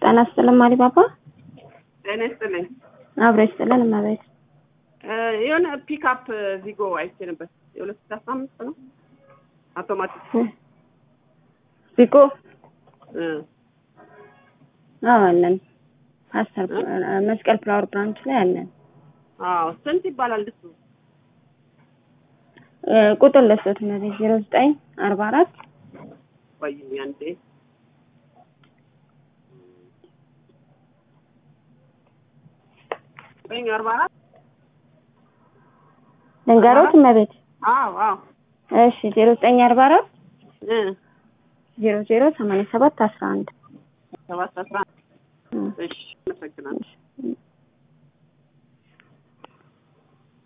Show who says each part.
Speaker 1: ጤና ይስጥልን ማሪባባ።
Speaker 2: ጤና ይስጥልኝ።
Speaker 1: አብሮ ይስጥልን እመቤት።
Speaker 2: የሆነ ፒክአፕ ቪጎ አይቼ ነበር። የሁለት ሺህ አስራ አምስት ነው አውቶማቲክ
Speaker 1: ቢቆ
Speaker 2: እ
Speaker 1: አዎ አለን። ፓስተር መስቀል ፍላወር ብራንች ላይ አለን።
Speaker 2: አዎ ስንት ይባላል እሱ?
Speaker 1: እ ቁጥር ለሶት እመቤት ዜሮ ዘጠኝ አርባ አራት
Speaker 2: ቆይኝ አንዴ ዘጠኝ አርባ አራት
Speaker 1: ልንገሮት እመቤት።
Speaker 2: አዎ አዎ
Speaker 1: እሺ ዜሮ ዘጠኝ አርባ አራት
Speaker 2: እ
Speaker 1: ዜሮ ዜሮ ሰማንያ ሰባት አስራ አንድ
Speaker 2: ሰባት አስራ አንድ እሺ አመሰግናለሁ።